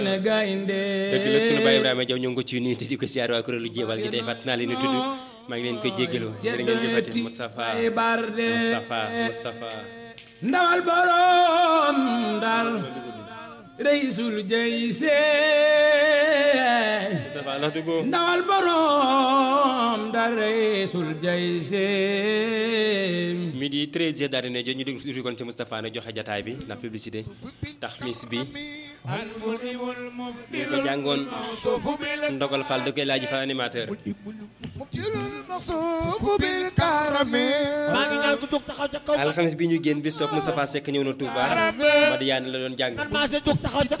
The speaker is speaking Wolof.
dëgg la sunu baay Ibrahima Jaw ñoo ngi ko ci nuyu te di ko siyaar waa kuréelu jéebal gi tey fàtt naa leen tudd maa ngi leen koy jéggalu jërë ngeen jëfati Moustapha Moustapha Moustapha ndawal borom dal reisul jeyse Moustapha ndax dugg ndawal borom dal reisul jeyse midi 13 heures daal di ne jot ñu déglu tuuti kon ci Moustapha nag joxe jataay bi ndax publicité tax mis bi ñu ko jàngoon ndogal Fall da koy laaj fa animateur maa ngi ñaan ku jóg taxaw ca kaw alxames bi ñu génn bi soog Moustapha Seck ñëw na Touba Madiane la doon jàng man maa se jóg taxaw ca